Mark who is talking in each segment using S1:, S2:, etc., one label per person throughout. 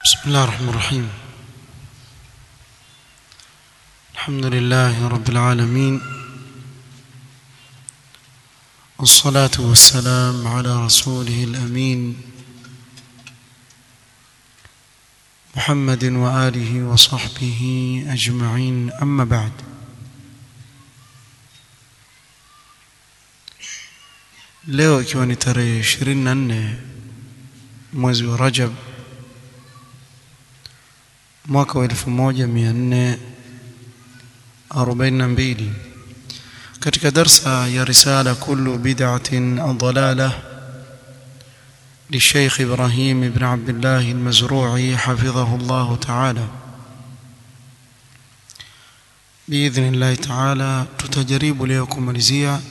S1: بسم الله الرحمن الرحيم الحمد لله رب العالمين والصلاة والسلام على رسوله الأمين محمد وآله وصحبه أجمعين أما بعد leo ikiwa ni tarehe 24 mwezi wa Rajab mwaka wa 1442 katika darsa ya risala kullu bid'atin dalalah للشيخ إبراهيم بن عبد الله المزروعي حفظه الله تعالى بإذن الله تعالى tutajaribu leo kumalizia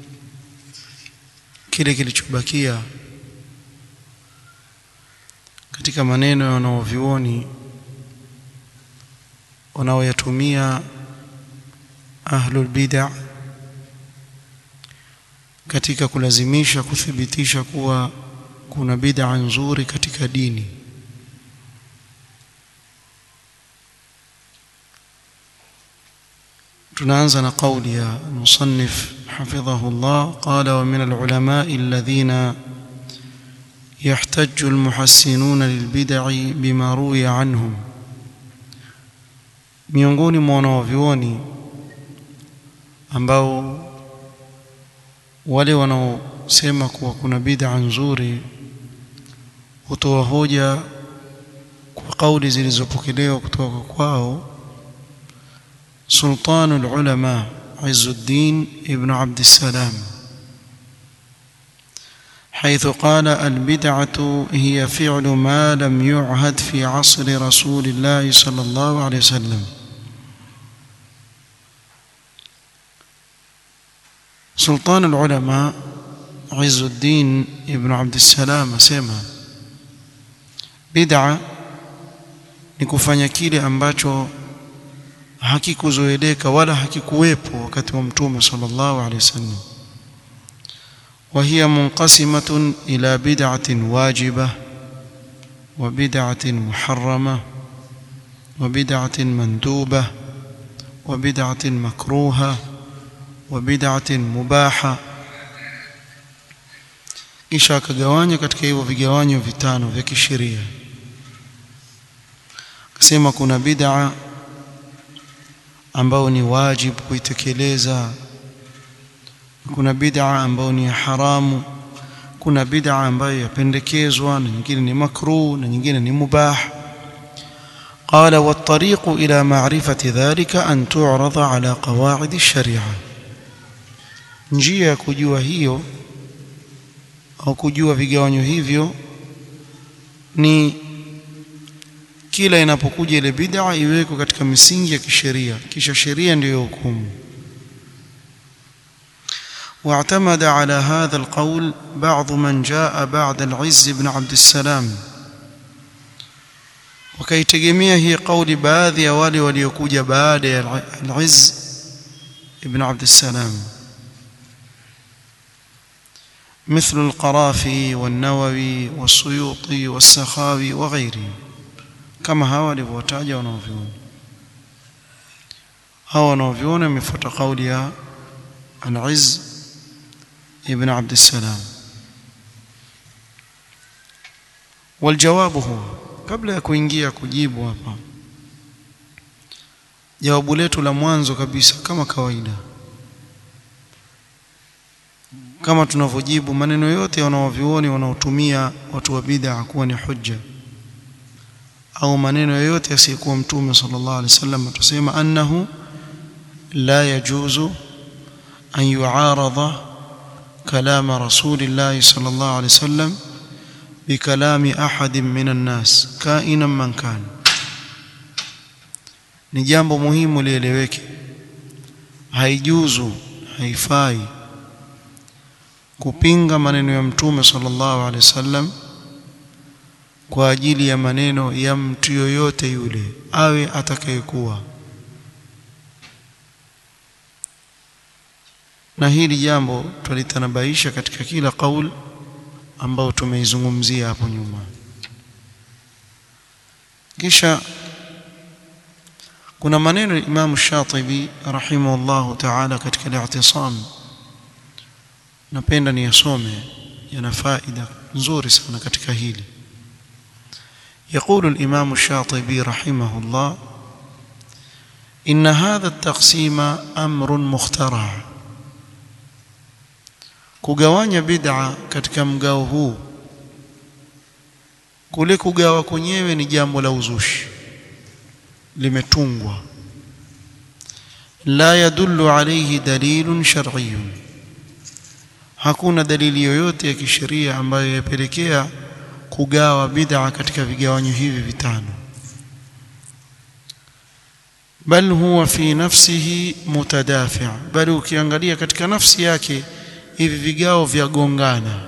S1: kile kilichobakia katika maneno ya wanaovyuoni wanaoyatumia ahlul bid'a katika kulazimisha kuthibitisha kuwa kuna bid'a nzuri katika dini tunaanza na kauli ya musannif حفظه الله قال ومن العلماء الذين يحتج المحسنون للبدع بما روي عنهم miongoni mwa wanaovyuoni ambao wale wanaosema kuwa kuna bid'a nzuri hutoa hoja kwa kauli zilizopokelewa kutoka kwao sultanul ulama عز الدين ابن عبد السلام حيث قال البدعة هي فعل ما لم يعهد في عصر رسول الله صلى الله عليه وسلم سلطان العلماء عز الدين ابن عبد السلام سema bid'a ni kufanya kile ambacho hakikuzoeleka wala hakikuwepo wakati wa mtume sallallahu alaihi wasallam وهي منقسمة إلى بدعة واجبة وبدعة محرمة وبدعة مندوبة وبدعة مكروهة وبدعة مباحة kisha akagawanya katika hivyo vigawanyo vitano vya kisheria akasema kuna bid'a ambao ni wajibu kuitekeleza kuna bid'a ambayo ni haramu kuna bid'a ambayo yapendekezwa na nyingine ni makruh na nyingine ni mubah قال والطريق إلى معرفة ذلك أن تعرض على قواعد الشريعة njia ya kujua hiyo au kujua vigawanyo hivyo ni kila inapokuja ile bid'a iwekwe katika misingi ya kisheria kisha sheria ndiyo hukumu واعتمد على هذا القول بعض من جاء بعد العز بن عبد السلام وكيتجميع هي قول baadhi ya wale waliokuja baada ya al-Izz ibn Abd السلام مثل القرافي والنووي والسيوطي والسخاوي وغيرهم kama hawa walivyotaja wanaoviona hawa wanaoviona wamefuata kauli ya al-Izz ibn Abd السلام والجواب هو kabla ya kuingia kujibu hapa jawabu letu la mwanzo kabisa kama kawaida kama tunavyojibu maneno yote wanaovioni wanaotumia watu wa bid'a kuwa ni hujja au maneno yoyote yasiyokuwa mtume sallallahu alaihi wasallam tusema annahu la yajuzu an yu'arada kalama rasulillah sallallahu alaihi wasallam bikalami ahadin minan nas kainan man kan ni jambo muhimu lieleweke haijuzu haifai kupinga maneno ya mtume sallallahu alaihi wasallam kwa ajili ya maneno ya mtu yoyote yule awe atakayekuwa na hili jambo tulitanabaisha katika kila kauli ambao tumeizungumzia hapo nyuma kisha kuna maneno ya Imam Shatibi rahimahullahu ta'ala katika al-i'tisam napenda niyasome yana faida nzuri sana katika hili يقول الإمام الشاطبي رحمه الله إن هذا التقسيم أمر مخترع kugawanya bid'a katika mgao huu kule kugawa kwenyewe ni jambo la uzushi limetungwa la yadullu alayhi dalilun shar'iyyun hakuna dalili yoyote ya kisheria ambayo yapelekea kugawa bid'a katika vigawanyo hivi vitano bal huwa fi nafsihi mutadafi' bali ukiangalia katika nafsi yake hivi vigao vya gongana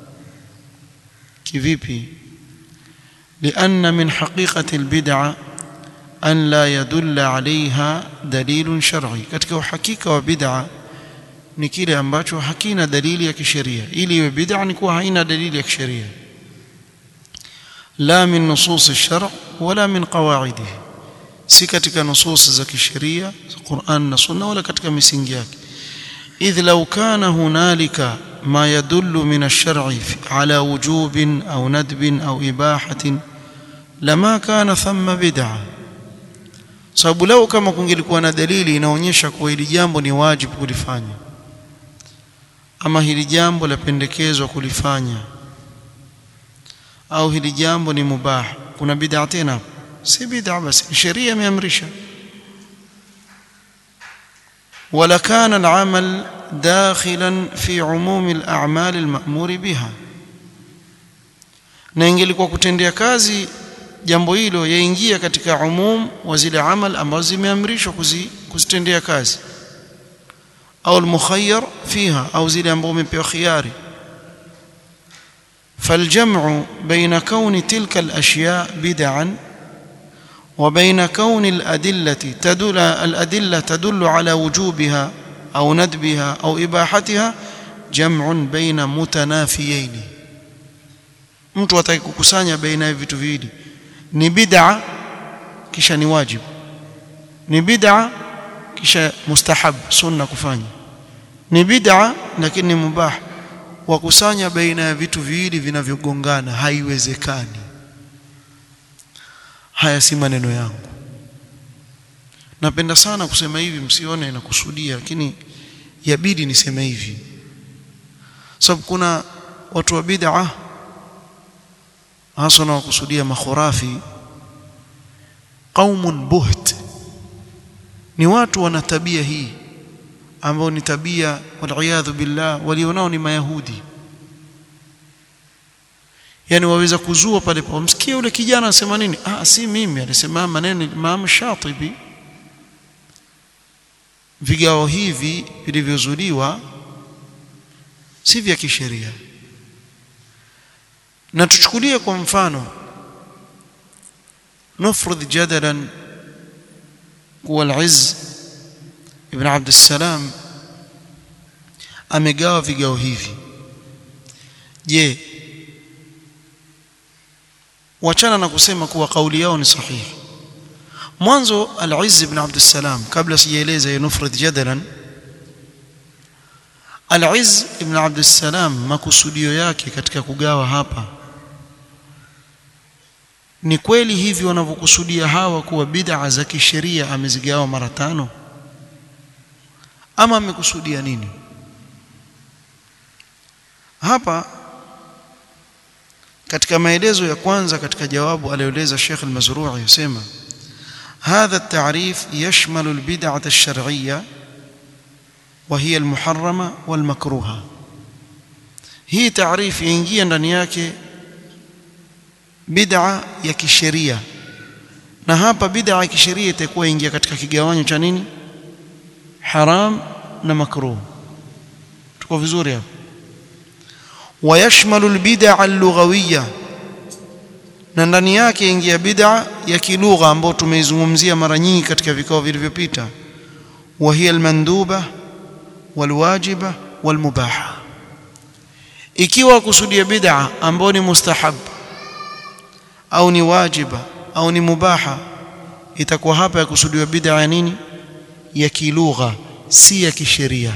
S1: kivipi لأن من حقيقة البدعة أن لا يدل عليها دليل شرعي katika uhakika wa bid'a ni kile ambacho hakina dalili ya kisheria ili iwe bid'a ni kuwa haina dalili ya kisheria la min nusus ash-shar' wala min qawaidihi si katika nusus za kisheria Qur'an na Sunna wala katika misingi yake idh law kana hunalika ما يدل من الشرع على وجوب أو ندب أو إباحة لما كان ثم بدعة sababu leo kama kungelikuwa na dalili inaonyesha kuwa hili jambo ni wajibu kulifanya ama hili jambo lapendekezwa kulifanya au hili jambo ni mubah kuna bid'a tena si bid'a basi sheria imeamrisha wala kana al-amal داخلا في عموم الأعمال المأمور بها na ingelikuwa kutendea kazi jambo hilo yaingia katika umum wa zile amal ambazo zimeamrishwa kuzitendea kazi au almukhayyar fiha au zile ambazo umepewa khiari فالجمع بين كون تلك الأشياء بدعا وبين كون الأدلة تدل الأدلة تدل على وجوبها أو ندبها أو إباحتها جمع بين متنافيين mtu ataki kukusanya baina ya vitu viwili ni bid'a kisha ni wajib ni bid'a kisha mustahab sunna kufanya ni bid'a lakini ni mubah wakusanya baina ya vitu viwili vinavyogongana haiwezekani haya si maneno yangu napenda sana kusema hivi msione nakusudia lakini yabidi niseme hivi sababu kuna watu wa bid'a hasa na wakusudia makhurafi qaumun buht ni watu wana tabia hii ambao ni tabia waliyadhu billah walionao ni mayahudi yani waweza kuzua pale pa msikie yule kijana anasema nini ah si mimi alisema maneno Imam Shatibi vigao hivi vilivyozuliwa si vya kisheria na tuchukulie kwa mfano nufrudh jadalan kuwa al-Izz ibn Abd salam amegawa vigao hivi je wachana na kusema kuwa kauli yao ni sahihi mwanzo al-Izz ibn Abd salam kabla sijaeleza hiyo nufrudh jadalan al-Izz ibn Abd salam makusudio yake katika kugawa hapa ni kweli hivi wanavyokusudia hawa kuwa bid'a za kisheria amezigawa mara tano ama amekusudia nini hapa katika maelezo ya kwanza katika jawabu aliyoeleza Sheikh al-Mazrui yasema هذا التعريف يشمل البدعة الشرعية وهي المحرمة والمكروهة هي تعريف ينجي ndani yake bid'a ya kisheria na hapa bid'a ya kisheria itakuwa ingia katika kigawanyo cha nini haram na makruh tuko vizuri hapo ويشمل البدع اللغويه na ndani yake ingia bid'a ya kilugha ambayo tumeizungumzia mara nyingi katika vikao vilivyopita wa hiya almanduba walwajiba walmubaha ikiwa kusudia bid'a ambayo ni mustahab au ni wajiba au ni mubaha itakuwa hapa yakusudiwa bid'a ya nini ya kilugha si ya kisheria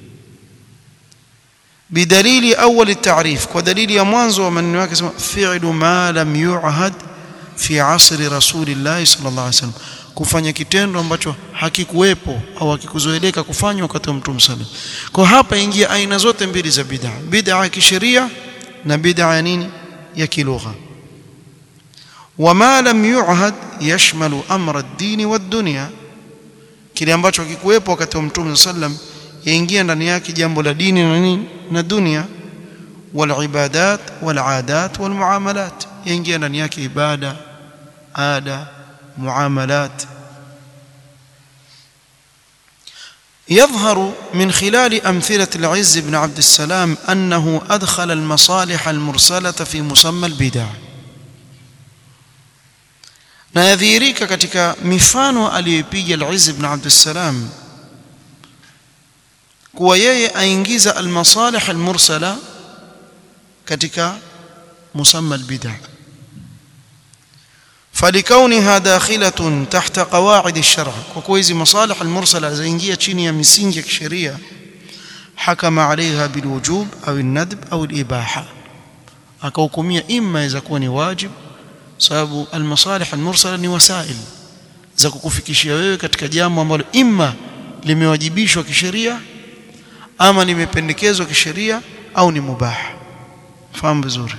S1: bidalili awali taarif kwa dalili ya mwanzo wa maneno yake sema fi'lu ma lam yu'had fi asri rasulillah sallallahu alaihi wasallam kufanya kitendo ambacho hakikuwepo au hakikuzoeleka kufanywa wakati wa mtume sallam kwa hapa ingia aina zote mbili za bid'a bid'a ya kisheria na bid'a ya nini ya kilugha wama lam yu'had yashmalu amra ad-din wad-dunya kile ambacho hakikuwepo wakati wa mtume sallam yaingia ndani yake jambo la dini na nini na dunia wal ibadat wal adat wal muamalat yaingia ndani yake ibada ada muamalat يظهر من خلال أمثلة العز بن عبد السلام أنه أدخل المصالح المرسلة في مسمى البدع na yadhihirika katika mifano aliyopiga al-Izz ibn Abd salam kuwa yeye aingiza al-masalih al-mursala katika musamma al-bid'ah فلكونها داخلة تحت قواعد الشرع وكويز مصالح المرسلة زينجية تشينيا مسينجة شريعة حكم عليها بالوجوب أو الندب أو الإباحة أكوكمية إما إذا كون واجب sababu almasalih almursala ni wasail za kukufikishia wewe katika jambo ambalo imma limewajibishwa kisheria ama limependekezwa kisheria au ni mubah fahamu vizuri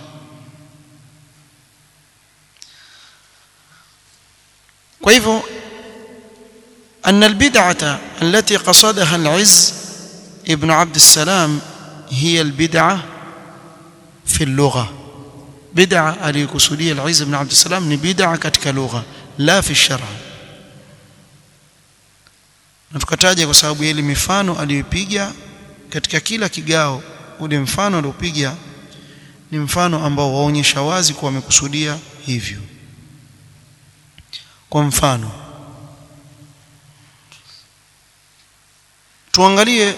S1: kwa hivyo أن البدعة التي قصدها العز ابن عبد السلام هي البدعة في اللغة bid'a aliyokusudia al-Izz ibn Abd salam ni bid'a katika lugha la fi shar'a na tukataja kwa sababu ile mifano aliyopiga katika kila kigao ule mfano aliopiga ni mfano ambao waonyesha wazi kuwa amekusudia hivyo kwa mfano tuangalie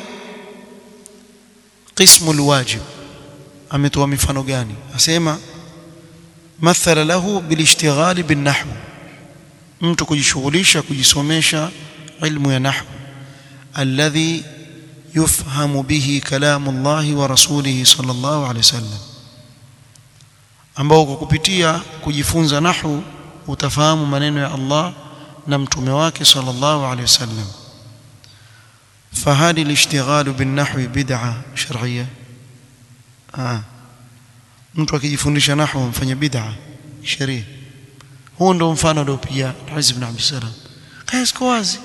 S1: qismu alwajib ametoa mifano gani asema مثل له بالاشتغال بالنحو mtu kujishughulisha kujisomesha ilmu ya nahwu alladhi yufhamu bihi kalamu Allah wa rasulihi sallallahu alayhi wasallam ambao kwa kupitia kujifunza nahwu utafahamu maneno ya Allah na mtume wake sallallahu alayhi wasallam فهل الاشتغال بالنحو بدعه شرعيه آه. mtu akijifundisha nahwu mfanya bid'a sheria huo ndo mfano aliopiga Aziz ibn Abd salam kaya siko wazi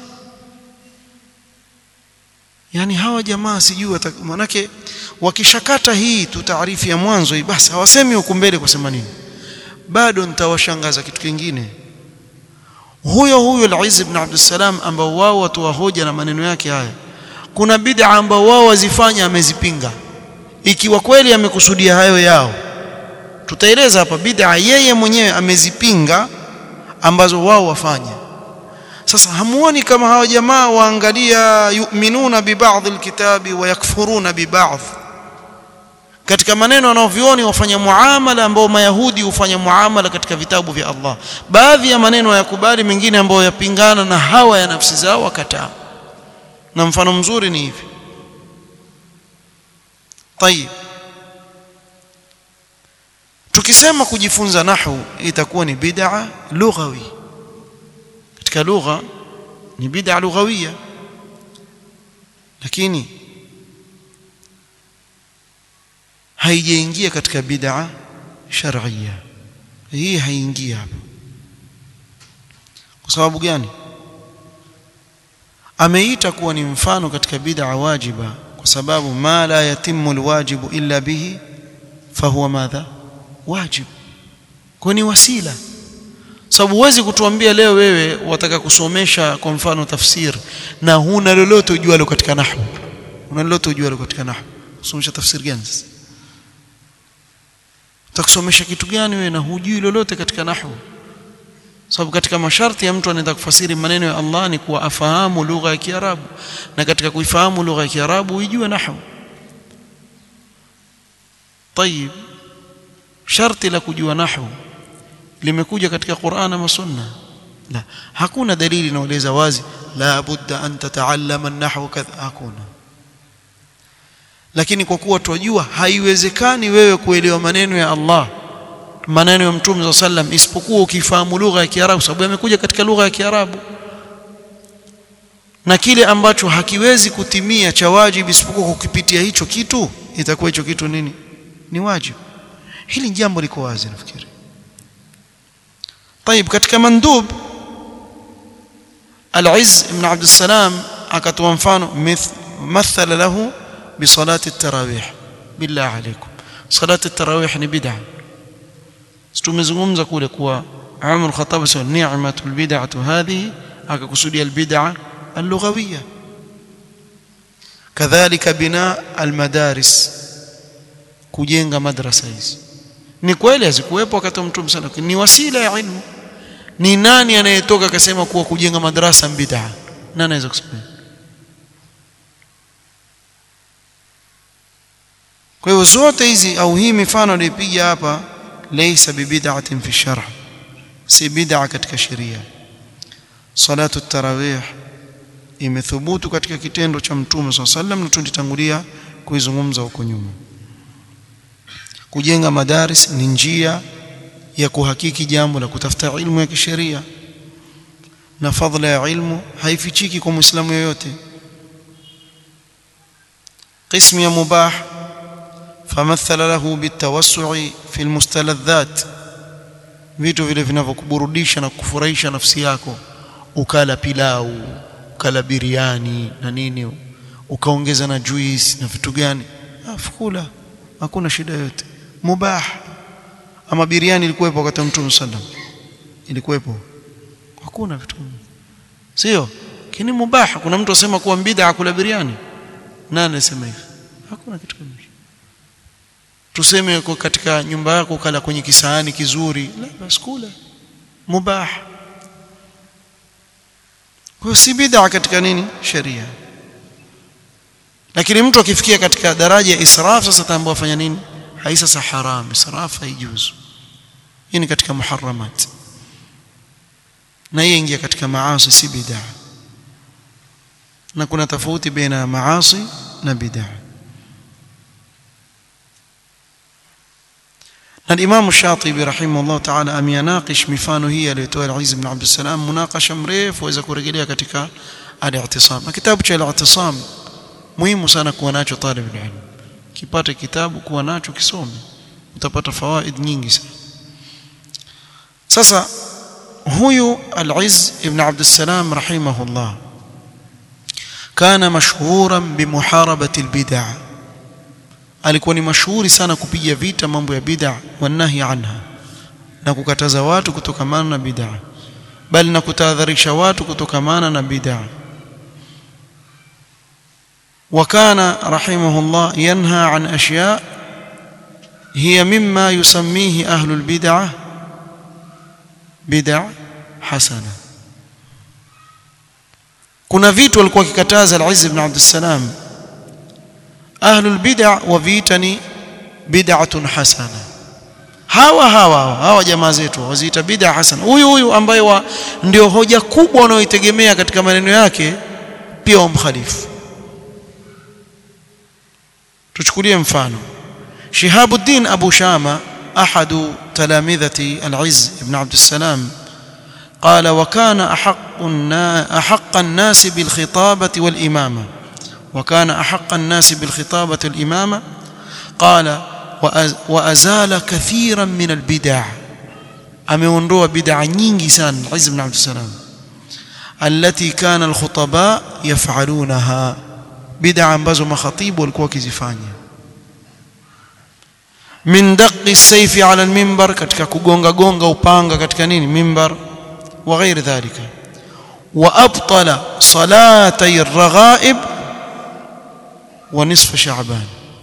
S1: yani hawa jamaa sijui manake wakishakata hii tu taarifu ya mwanzo hii basi hawasemi huko mbele kusema nini bado nitawashangaza kitu kingine huyo huyo al-Izz ibn Abd salam ambao wao watu wa hoja na maneno yake haya kuna bid'a ambao wao wazifanya amezipinga ikiwa kweli amekusudia hayo yao tutaeleza hapa bid'a yeye mwenyewe amezipinga ambazo wao wafanya sasa hamuoni kama hawa jamaa waangalia yu'minuna bi ba'd alkitabi wa yakfuruna bi ba'd katika maneno wanaovioni wafanya muamala ambao mayahudi hufanya muamala katika vitabu vya Allah baadhi ya maneno yakubali mengine ambayo yapingana na hawa ya nafsi zao wakataa na mfano mzuri ni hivi طيب tukisema kujifunza nahwu itakuwa ni bid'a lughawi katika lugha ni bid'a lughawia lakini haijaingia katika bid'a shar'iyya hii haingii hapa kwa sababu gani ameita kuwa ni mfano katika bid'a wajiba kwa sababu ma la yatimmu alwajibu illa bihi fahuwa madha wajib kwa ni wasila sababu huwezi kutuambia leo wewe wataka kusomesha kwa mfano tafsir na huna lolote ujualo katika nahwu una lolote ujualo katika nahwu kusomesha tafsir gani sasa utakusomesha kitu gani wewe na hujui lolote katika nahwu sababu katika masharti ya mtu anaenda kufasiri maneno ya Allah ni kuwa afahamu lugha ya Kiarabu na katika kuifahamu lugha ya Kiarabu uijue nahwu طيب sharti la kujua nahwu limekuja katika Qur'an ama Sunna la hakuna dalili inaeleza wazi la budda an tataallama an-nahwa kadha hakuna lakini kwa kuwa tunajua haiwezekani wewe kuelewa maneno ya Allah maneno ya Mtume صلى sallam isipokuwa ukifahamu lugha ya Kiarabu sababu yamekuja katika lugha ya Kiarabu na kile ambacho hakiwezi kutimia cha wajibu isipokuwa kukipitia hicho kitu itakuwa hicho kitu nini ni wajibu hili jambo liko wazi nafikiri طيب katika mandub al-Izz ibn Abd salam akatoa mfano mathala lahu بصلاه التراويح بالله عليكم صلاه التراويح ni bid'a tumezungumza kule kuwa Umar Khattab sema ni'matul bid'atu hadhihi akakusudia albid'a اللغويه kadhalika bina almadaris kujenga madrasa hizi ni kweli hazikuwepo wakati wa mtume sana ni wasila ya ilmu ni nani anayetoka akasema kuwa kujenga madrasa bid'a nani anaweza kusema kwa hiyo zote hizi au hii mifano nilipiga hapa laysa bibid'atin fi sharh si bid'a katika sheria salatu tarawih imethubutu katika kitendo cha mtume swalla sallam na tulitangulia kuizungumza huko nyuma kujenga madaris ni njia ya kuhakiki jambo la kutafuta ilmu ya kisheria na fadhila ya ilmu haifichiki kwa muislamu yoyote قسم يا مباح فمثل له بالتوسع في المستلذات vitu vile vinavyokuburudisha na kufurahisha nafsi yako ukala pilau ukala biriani na nini ukaongeza na juice na vitu gani afukula hakuna shida yote mubah ama biriani ilikuwepo wakati mtume sallam ilikuwepo hakuna vitu sio kini mubah kuna mtu asema kuwa bid'a kula biriani nani anasema hivyo hakuna kitu kama hicho tuseme kwa katika nyumba yako kala kwenye kisahani kizuri la basi kula mubah kwa si bid'a katika nini sheria lakini mtu akifikia katika daraja ya israf sasa tambua afanya nini hai sasa haram israf haijuzu hii ni katika muharramat na hii ingia katika maasi si bid'a na kuna tofauti baina maasi na bid'a na Imam Shatibi rahimahullah ta'ala ameyanaqish mifano hii aliyotoa Al-Aziz ibn Abd salam munakasha mrefu waweza kurejelea katika al-i'tisam na kitabu cha al-i'tisam muhimu sana kuwa nacho talib ilm kipate kitabu kuwa nacho kisome utapata fawaid nyingi sana sasa huyu Al-Izz ibn Abd salam rahimahullah kana mashhuran bimuharabati al-bid'ah alikuwa ni mashuhuri sana kupiga vita mambo ya bid'a wanahi anha na kukataza watu kutokamana na bid'a bali na kutahadharisha watu kutokamana na bid'a وكان رحمه الله ينهى عن أشياء هي مما يسميه أهل البدعة بدع حسنة kuna vitu walikuwa kikataza al-Izz ibn Abd salam ahlul bid'a waviitani bid'atun hasana hawa hawa hawa jamaa zetu waziita bid'a hasana huyu huyu ambaye wa, ndio hoja kubwa wanaoitegemea katika maneno yake pia wamkhalifu tuchukulie mfano Shihabuddin Abu Shama ahadu talamidhati al-Izz ibn Abd salam قال وكان أحق أحق الناس بالخطابة والإمامة وكان أحق الناس بالخطابة الإمامة قال وأزال كثيرا من البدع ameondoa bid'a nyingi sana Izz ibn Abd salam allati kana alkhutaba yaf'alunaha bid'a ambazo makhatibu walikuwa wakizifanya min daqqi as-sayfi 'ala al-minbar katika kugonga gonga upanga katika nini mimbar wa ghairi dhalika wa abtala salatay ar-raghaib ونصف شعبان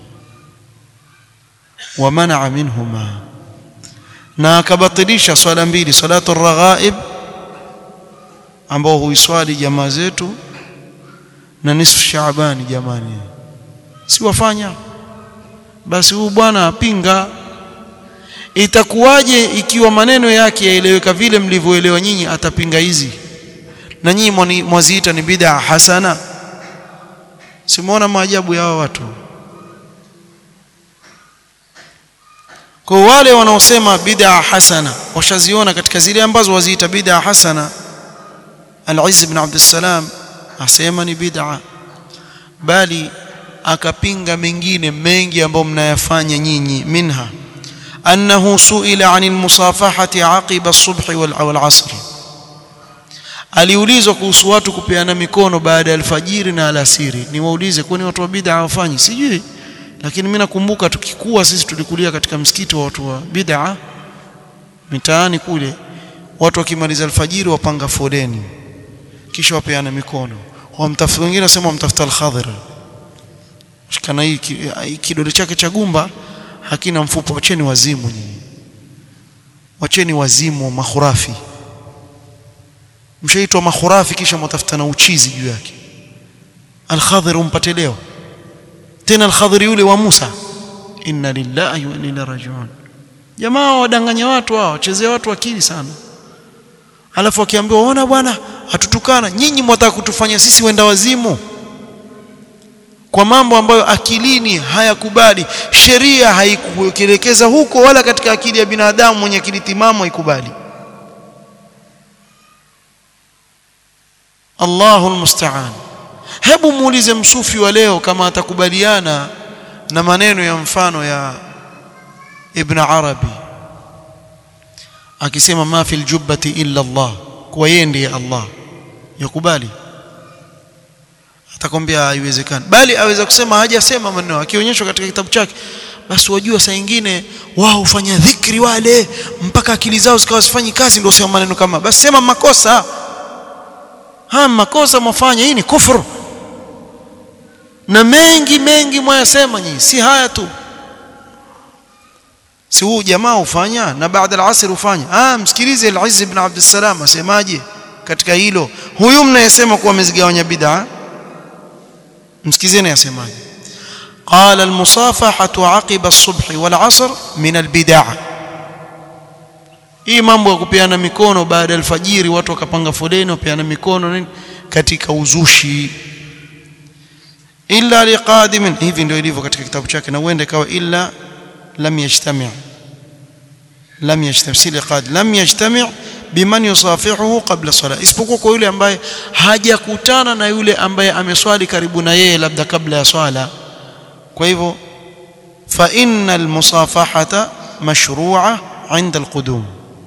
S1: ومنع منهما na akabatilisha swala mbili salatu raghaib ambao huiswali jamaa zetu na nisfu shaabani jamani si wafanya basi huyu bwana apinga itakuwaje ikiwa maneno yake yaeleweka vile mlivyoelewa nyinyi atapinga hizi na nyinyi mwaziita ni bid'a hasana simuona maajabu ya hawa watu kwa wale wanaosema bid'a hasana washaziona katika zile ambazo waziita bid'a hasana Al-Izz ibn Abd salam asema ni bid'a bali akapinga mengine mengi ambayo mnayafanya nyinyi minha annahu suila 'anil musafahati 'aqiba as-subhi wal 'asr aliulizwa kuhusu watu kupeana mikono baada ya alfajiri na alasiri niwaulize kwani watu wa bid'a hawafanyi sijui lakini mimi nakumbuka tukikua sisi tulikulia katika msikiti wa watu wa bid'a mitaani kule watu wakimaliza alfajiri wapanga foleni kisha wapeana mikono wamtafuta wengine nasema wamtafuta al-Khadhir shikana hii kidole chake cha gumba hakina mfupa wacheni wazimu nyinyi wacheni wazimu mahurafi mshaitwa mahurafi kisha mtafuta na uchizi juu yake al-Khadhir umpate leo tena al-Khadhir yule wa Musa inna lillahi wa inna ilaihi rajiun jamaa wadanganya watu hao wachezea watu akili sana alafu akiambiwa ona bwana hatutukana nyinyi mwataka kutufanya sisi wenda wazimu kwa mambo ambayo akilini hayakubali sheria haikuelekeza huko wala katika akili ya binadamu mwenye akili timamu haikubali Allahu almusta'an hebu muulize msufi wa leo kama atakubaliana na maneno ya mfano ya Ibn Arabi akisema ma fil jubbati illa Allah kwa yeye ndiye Allah yakubali atakwambia haiwezekani bali aweza kusema hajasema maneno akionyeshwa katika kitabu chake basi wajua saa nyingine wao hufanya dhikri wale mpaka akili zao zikawa sifanyi kazi ndio sema maneno kama basi sema makosa ha makosa mwafanya hii ni kufuru na mengi mengi mwayasema nyinyi si haya tu si huu jamaa ufanya na baada al-asr ufanya ah msikilize al-Izz ibn Abd salam asemaje katika hilo huyu mnayesema kuwa amezigawanya bid'a msikizeni asemaje قال المصافحه عقب الصبح والعصر من البدع hii mambo ya kupeana mikono baada ya alfajiri watu wakapanga foleni wapeana mikono nini katika uzushi illa liqadimin hivi ndio ilivyo katika kitabu chake na uende kawa illa lam yajtami' lam yajtami' si liqad lam yajtami' biman yusafihuhu qabla salat isipokuwa kwa yule ambaye hajakutana na yule ambaye ameswali karibu na yeye labda kabla ya swala kwa hivyo fa innal musafahata mashru'a 'inda alqudum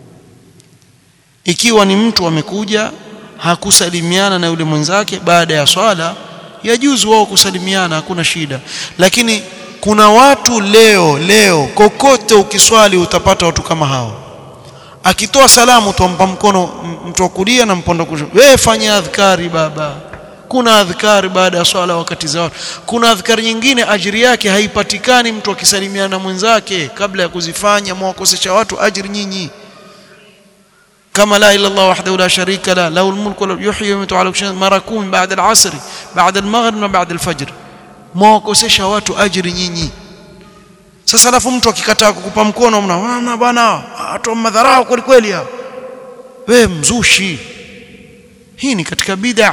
S1: ikiwa ni mtu amekuja hakusalimiana na yule mwenzake baada ya swala yajuzu wao kusalimiana hakuna shida lakini kuna watu leo leo kokote ukiswali utapata watu kama hao akitoa salamu tuampa mkono mtu wa kulia na mpondo kushoto wewe fanya adhkari baba kuna adhkari baada ya swala wakati za watu kuna adhkari nyingine ajiri yake haipatikani mtu akisalimiana na mwenzake kabla ya kuzifanya mwakosesha watu ajiri nyinyi كما لا إله إلا الله وحده لا شريك له له الملك وله يحيي ويميت على كل شيء mara 10 بعد العصر بعد المغرب na بعد الفجر mwakosesha watu ajiri nyinyi sasa alafu mtu akikataa kukupa mkono mna bwana watu madharau kweli kweli hao wewe mzushi hii ni katika bid'a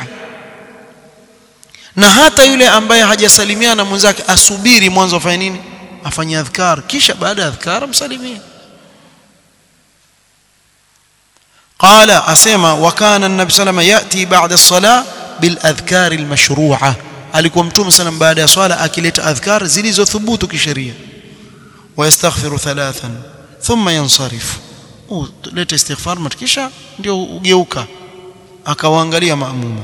S1: na hata yule ambaye hajasalimiana na mwenzake asubiri mwanzo afanye nini afanye adhkar kisha baada ya adhkar msalimie قال اسمع وكان النبي صلى الله عليه وسلم ياتي بعد الصلاه بالاذكار المشروعه alikuwa mtume sana baada ya swala akileta adhkar zilizothubutu kisheria wayastaghfiru thalathan thumma yansarif leta istighfar matkisha ndio ugeuka akawaangalia maamuma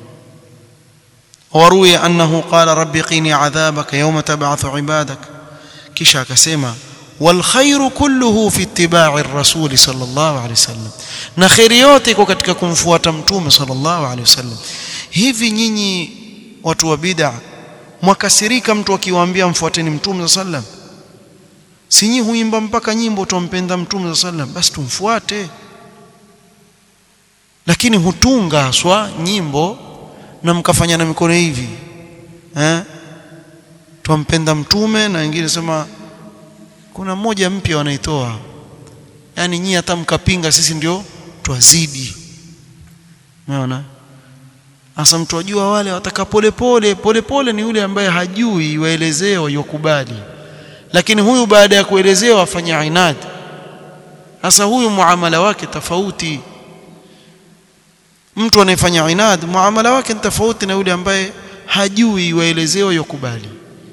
S1: waruya annahu qala rabbi qini adhabaka yawma tab'athu ibadak kisha akasema والخير كله في اتباع الرسول صلى الله عليه وسلم na khairi yote iko katika kumfuata mtume sallallahu alaihi wasallam hivi nyinyi watu wa bid'a mwakasirika mtu akiwaambia mfuateni mtume sallallahu alaihi wasallam si nyinyi huimba mpaka nyimbo tumpenda mtume sallallahu alaihi wasallam basi tumfuate lakini hutunga haswa nyimbo na mkafanya na mikono hivi eh tumpenda mtume na wengine sema kuna mmoja mpya wanaitoa yani nyinyi hata mkapinga sisi ndio twazidi unaona Asa mtu ajua wale wataka pole pole pole pole ni yule ambaye hajui waelezewa yokubali lakini huyu baada ya kuelezewa afanya inad sasa huyu muamala wake tofauti mtu anayefanya inad muamala wake ni tofauti na yule ambaye hajui waelezewa yokubali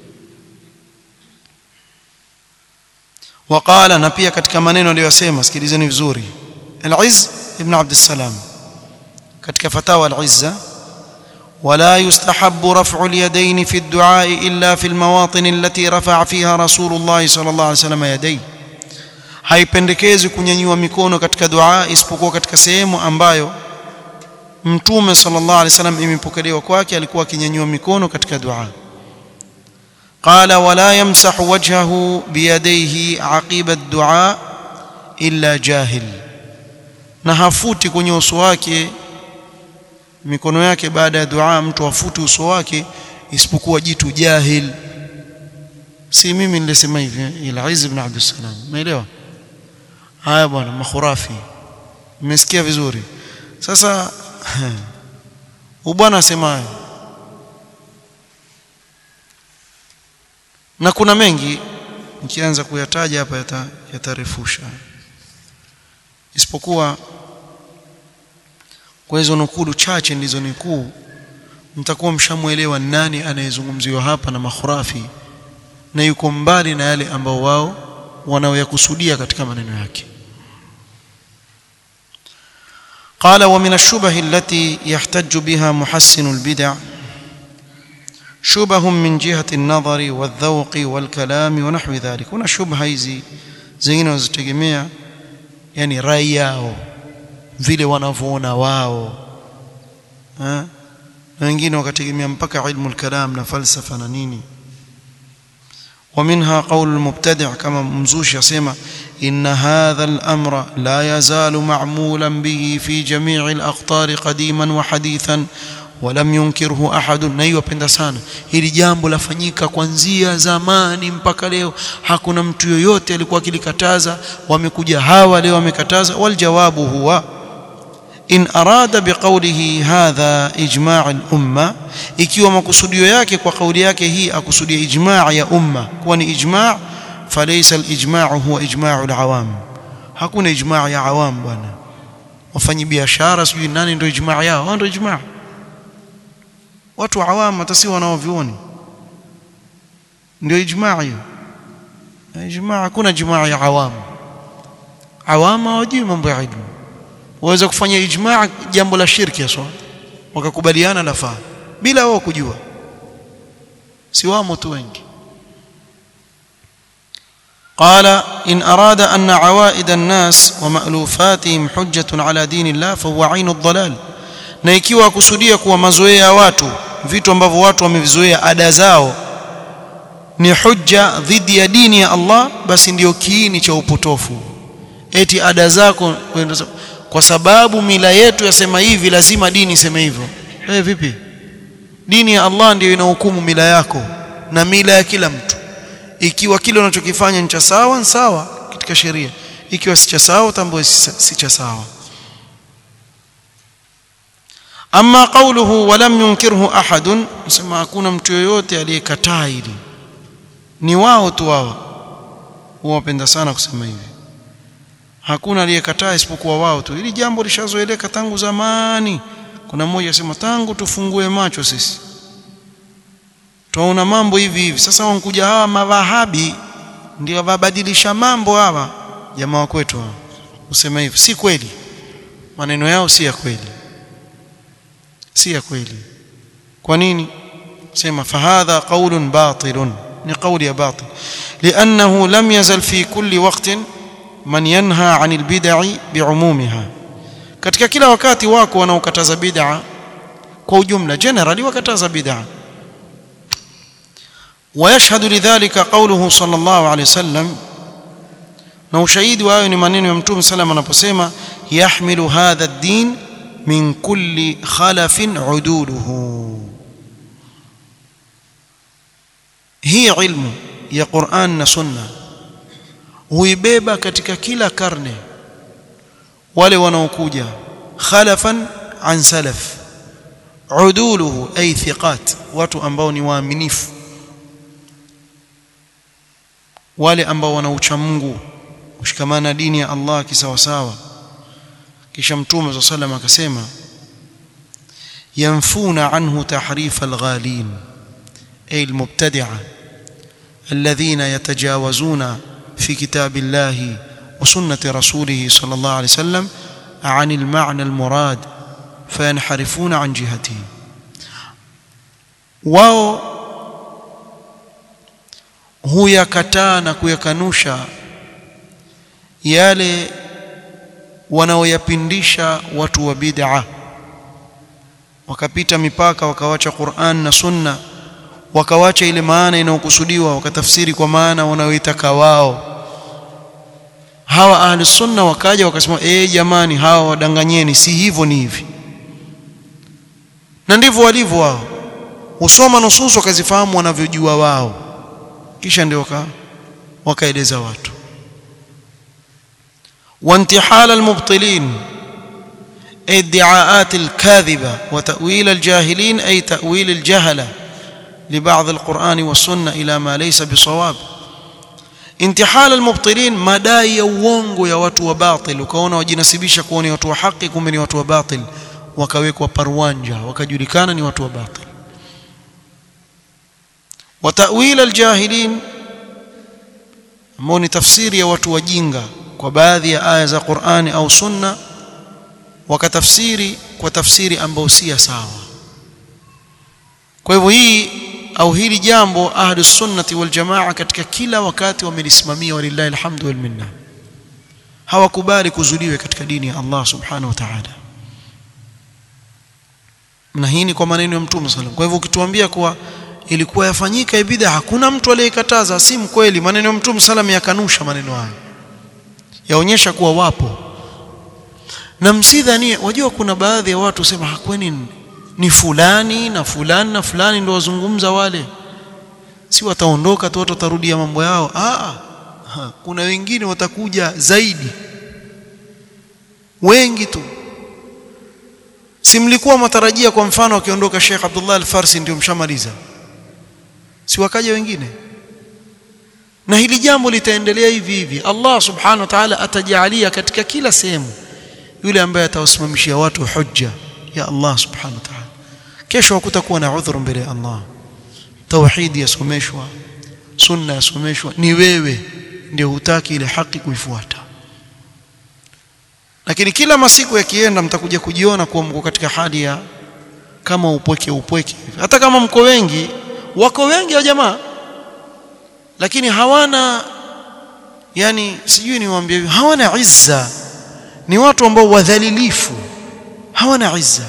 S1: waqala na pia katika maneno aliyosema sikilizeni vizuri al-Izz ibn Abd salam katika fatawa al-Izza ولا يستحب رفع اليدين في الدعاء الا في المواطن التي رفع فيها رسول الله صلى الله عليه وسلم يديه haipendekezi kunyanyua mikono katika dua isipokuwa katika sehemu ambayo mtume sallallahu alaihi wasallam imepokelewa kwake alikuwa akinyanyua mikono katika dua qala wala yamsahu wajhahu biyadayhi aqiba ad-du'a illa jahil na hafuti kwenye uso wake mikono yake baada ya dua mtu afuti uso wake isipokuwa jitu jahil si mimi nilisema hivi ila Izz ibn Abd salam umeelewa haya bwana makhurafi mmesikia vizuri sasa ubwana asemayo na kuna mengi nikianza kuyataja hapa yatarefusha isipokuwa kwa hizo nukulu chache ndizo nikuu mtakuwa mshamuelewa nani anayezungumziwa hapa na makhurafi na yuko mbali na yale ambao wao wanaoyakusudia katika maneno yake قال ومن الشبه التي يحتج بها محسن البدع شبه من جهة النظر والذوق والكلام ونحو ذلك هنا شبهه hizi zingine wazitegemea yani rai yao vile wanavyoona wao na wengine wakategemea mpaka ilmu al-kalam na falsafa na nini ومنها قول المبتدع كما ممزوش يسمى إن هذا الأمر لا يزال معمولا به في جميع الأقطار قديما وحديثا ولم ينكره أحد نيو penda sana hili jambo lafanyika kuanzia zamani mpaka leo hakuna mtu yoyote alikuwa akilikataza wamekuja hawa leo wamekataza waljawabu huwa in arada biqawlihi hadha ijma' al-umma ikiwa makusudio yake kwa kauli yake hii akusudia ijma' ya umma kuwa ni ijma' falaysa al-ijma' huwa ijma' al-awam hakuna ijma' ya awam bwana wafanyi biashara sijui nani ndio ijma' yao wao ndio ijma' watu awam hata si wanaovioni ndio ijma' hiyo ijma' hakuna ijma' ya awam awam hawajui mambo ya ilmu waweza kufanya ijmaa jambo la shirki haswa wakakubaliana lafaa bila wao kujua si wamo tu wengi قال إن أراد أن عوائد الناس ومألوفاتهم حجة على دين الله فهو عين الضلال na ikiwa akusudia kuwa mazoea ya watu vitu ambavyo watu wamevizoea ada zao ni hujja dhidi ya dini ya Allah basi ndiyo kiini cha upotofu eti ada zako kwa sababu mila yetu yasema hivi lazima dini iseme hivyo eh vipi dini ya Allah ndiyo inahukumu mila yako na mila ya kila mtu ikiwa kile unachokifanya ni cha sawa ni sawa katika sheria ikiwa si cha sawa utambue si cha sawa amma qawluhu wa lam yunkirhu ahadun nasema hakuna mtu yoyote aliyekataa hili ni wao tu wao wapenda sana kusema hivi hakuna aliyekataa isipokuwa wao tu hili jambo lishazoeleka tangu zamani kuna mmoja asema tangu tufungue macho sisi tunaona mambo hivi hivi sasa wankuja hawa mawahabi ndio wabadilisha mambo hawa jamaa kwetu hawa usema hivi si kweli maneno yao si ya kweli si ya kweli kwa nini sema fahadha qaulun batilun ni qauli ya batil li'annahu lam yazal fi kulli waqtin man yanha 'anil bid'i bi'umumiha katika kila wakati wako wanaokataza bid'a kwa ujumla generally wakataza bid'a ويشهد لذلك قوله صلى الله عليه وسلم na ushahidi wa hayo ni maneno ya mtume sallam anaposema yahmilu hadha ad-din min kulli khalafin uduluhu hii ilmu ya Qur'an na Sunna huibeba katika kila karne wale wanaokuja khalafan an salaf uduluhu ay thiqat watu ambao ni waaminifu wale ambao wana ucha Mungu kushikamana na dini ya Allah kisawasawa kisha mtume صلى الله akasema yanfuna anhu tahrif alghalin ay almubtadi'a alladhina yatajawazuna fi kitabillahi wa sunnati rasulih sallallahu alayhi wasallam عن المعنى المراد فينحرفون عن جهته wao huyakataa na kuyakanusha yale wanaoyapindisha watu wa bid'a wakapita mipaka wakawacha Qur'an na Sunna wakawacha ile maana inayokusudiwa wakatafsiri kwa maana wanayoitaka wao hawa ahli sunna wakaja wakasema eh jamani hawa wadanganyeni si hivyo ni hivi na ndivyo walivyo wao usoma nususu wakazifahamu wanavyojua wao kisha ndio waka wakaeleza watu وانتحال المبطلين أي ادعاءات الكاذبة وتأويل الجاهلين أي تأويل الجهلة لبعض القرآن والسنة إلى ما ليس بصواب انتحال المبطلين madai ya uongo ya watu wa batil ukaona wajinasibisha kuwa ni watu wa haki kumbe ni watu wa batil wakawekwa parwanja wakajulikana ni watu wa batil وتأويل الجاهلين ambao ni tafsiri ya watu wajinga kwa baadhi ya aya za Qur'ani au Sunna wakatafsiri kwa tafsiri ambayo si sawa kwa hivyo hii au hili jambo ahli sunnati wal jamaa katika kila wakati wamelisimamia walillahi alhamdu wal minna hawakubali kuzuliwe katika dini ya Allah subhanahu wa ta'ala na hii ni kwa maneno ya mtume sallallahu kwa hivyo ukituambia kuwa ilikuwa yafanyika bid'a hakuna mtu aliyekataza si mkweli maneno ya mtume sallallahu yakanusha maneno hayo yaonyesha kuwa wapo na msidhani wajua kuna baadhi ya watu sema hakweni ni fulani na fulani na fulani ndio wazungumza wale si wataondoka tu watu watarudia mambo yao ah kuna wengine watakuja zaidi wengi tu si mlikuwa matarajia kwa mfano akiondoka Sheikh Abdullah Al-Farsi ndio mshamaliza si wakaja wengine na hili jambo litaendelea hivi hivi Allah subhanahu wa ta'ala atajalia katika kila sehemu yule ambaye atawasimamishia watu hujja ya Allah subhanahu wa ta'ala kesho hakutakuwa na udhuru mbele ya Allah tauhid yasomeshwa sunna yasomeshwa ni wewe ndio hutaki ile haki kuifuata lakini kila masiku yakienda mtakuja kujiona kuwa mko katika hali ya kama upweke upweke hata kama mko wengi wako wengi wa jamaa lakini hawana yani sijui niwaambie hawana izza ni watu ambao wadhalilifu hawana izza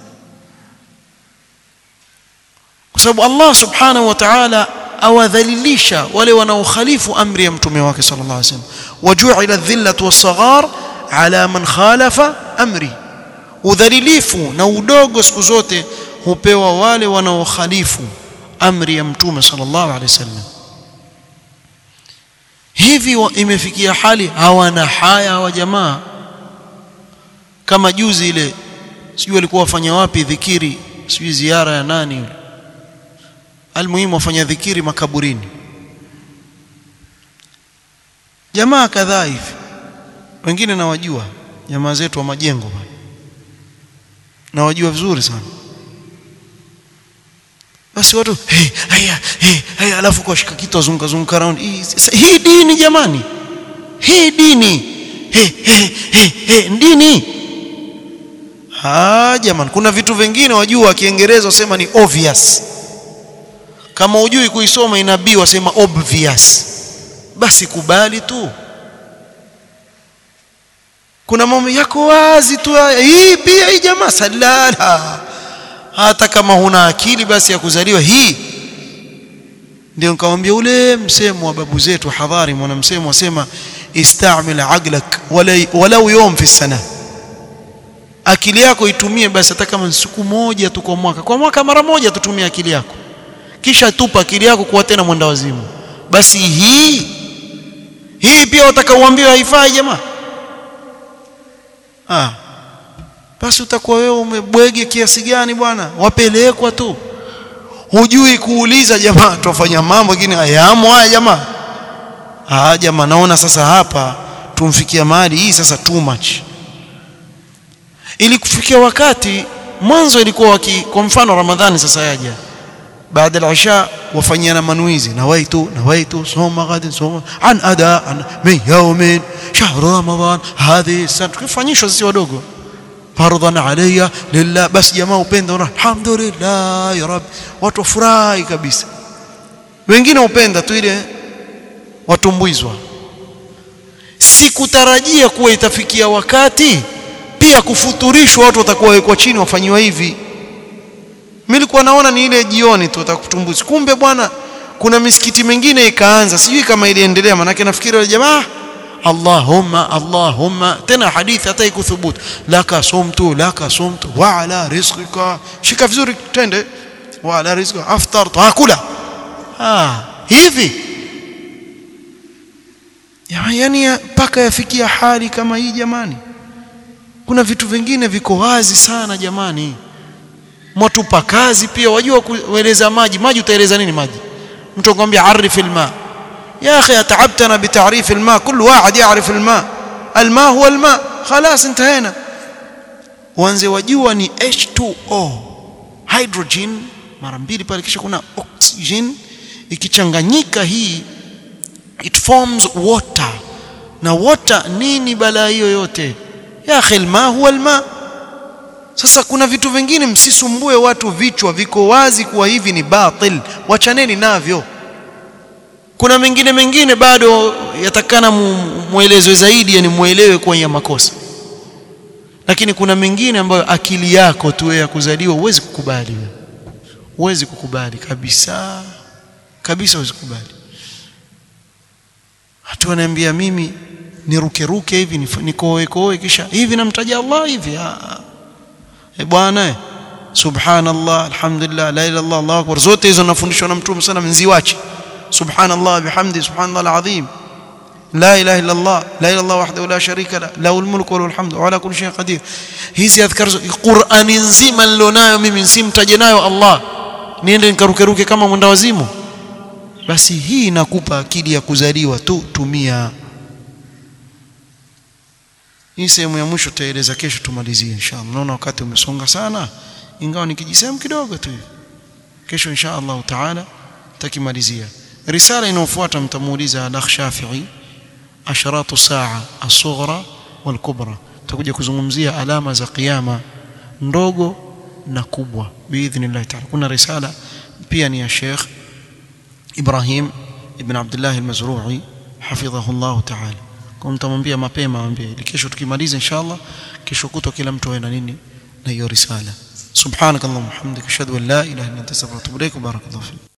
S1: kwa sababu Allah subhanahu wa ta'ala awadhalilisha wale wanaokhalifu amri ya mtume wake sallallahu alaihi wasallam waju'ila dhillatu was-saghar ala man khalafa amri udhalilifu na udogo siku zote hupewa wale wanaokhalifu amri ya mtume sallallahu alaihi wasallam hivi imefikia hali hawana haya wa jamaa kama juzi ile sijui walikuwa wafanya wapi dhikiri sijui ziara ya nani yule almuhimu wafanya dhikiri makaburini jamaa kadhaa hivi wengine nawajua jamaa zetu wa majengo nawajua vizuri sana basi watu hey, haya hey, haya alafu kwa shika kitu azunguka zunguka round hii, hii dini jamani hii dini hey, hey, hey, hey, dini ah jamani kuna vitu vingine wajua kiingereza wasema ni obvious kama hujui kuisoma inabii wasema obvious basi kubali tu kuna mambo yako wazi tu hii pia hii jamaa salala hata kama huna akili basi ya kuzaliwa hii ndio nikamwambia ule msemo wa babu zetu hadhari mwana msemo wasema istamil aqlak walau yawm fi sana akili yako itumie basi hata kama siku moja tu kwa mwaka kwa mwaka mara moja tutumie akili yako kisha tupa akili yako kuwa tena mwenda wazimu basi hii hii pia wataka uambiwe haifai jamaa ah basi utakuwa wewe umebwege kiasi gani bwana wapelekwa tu hujui kuuliza jamaa tufanya mambo mengine hayamo haya jamaa ah jamaa naona sasa hapa tumfikia mahali hii sasa too much ili kufikia wakati mwanzo ilikuwa waki kwa mfano ramadhani sasa yaja baada ya isha wafanyiana manuizi nawaitu nawaitu soma gadi soma an ada an min yawmin shahr ramadan hadhi sana tukifanyishwa sisi wadogo fardhan alayya lillah bas jamaa upenda alhamdulillah ya rab watu wafurahi kabisa wengine upenda tu ile watumbuizwa sikutarajia kuwa itafikia wakati pia kufuturishwa watu watakuwa wekwa chini wafanyiwa hivi mimi nilikuwa naona ni ile jioni tu watakutumbuzi kumbe bwana kuna misikiti mingine ikaanza sijui kama iliendelea manake nafikiri wale jamaa Allahumma Allahumma tena hadithi hata ikuthubutu laka sumtu laka sumtu wa ala rizqika shika vizuri tende wa ala rizqika aftar taakula ah hivi yani mpaka yafikia hali kama hii jamani kuna vitu vingine viko wazi sana jamani mwatupa kazi pia wajua kueleza maji maji utaeleza nini maji mtu akwambia arif alma يا اخي اتعبتنا بتعريف الماء كل واحد يعرف الماء الماء هو الماء خلاص انتهينا wanze wajua ni H2O hydrogen mara mbili pale kisha kuna oxygen ikichanganyika hii it forms water na water nini balaa hiyo yote ya akhi alma huwa alma sasa kuna vitu vingine msisumbue watu vichwa viko wazi kuwa hivi ni batil wachaneni navyo kuna mengine mengine bado yatakana muelezwe zaidi yani muelewe kwenye makosa lakini kuna mengine ambayo akili yako tu ya kuzaliwa huwezi kukubali wewe huwezi kukubali kabisa kabisa huwezi kukubali hatu ananiambia mimi niruke ruke hivi nikoe koe kisha hivi namtaja Allah hivi eh bwana subhanallah alhamdulillah la ilaha illallah Allahu akbar zote hizo nafundishwa na mtume sana mziwache subhanallah bihamdi subhanallah alazim la ilaha illa allah la ilaha illallah wahdahu la sharika la lahu almulku wa lahu alhamdu wa ala kulli shay'in qadir hizi adhkar qur'ani nzima nilonayo mimi simtaje nayo allah niende nikarukeruke kama mwenda wazimu basi hii inakupa akili ya kuzaliwa tu tumia hii sehemu ya mwisho tutaeleza kesho tumalizie inshallah naona wakati umesonga sana ingawa nikijisehemu kidogo tu kesho inshallah taala takimalizia risala inayofuata mtamuuliza Alakh Shafi'i asharatu saa as-sughra wal-kubra tutakuja kuzungumzia alama za kiyama ndogo na kubwa biidhnillah ta'ala kuna risala pia ni ya Sheikh Ibrahim ibn Abdullah al-Mazru'i hafidhahu Allah ta'ala kwa mtamwambia mapema mwambie kesho tukimaliza inshallah kesho kutwa kila mtu awe na nini na hiyo risala subhanakallahumma hamdika ashhadu an la ilaha illa anta astaghfiruka wa atubu ilaik barakallahu fik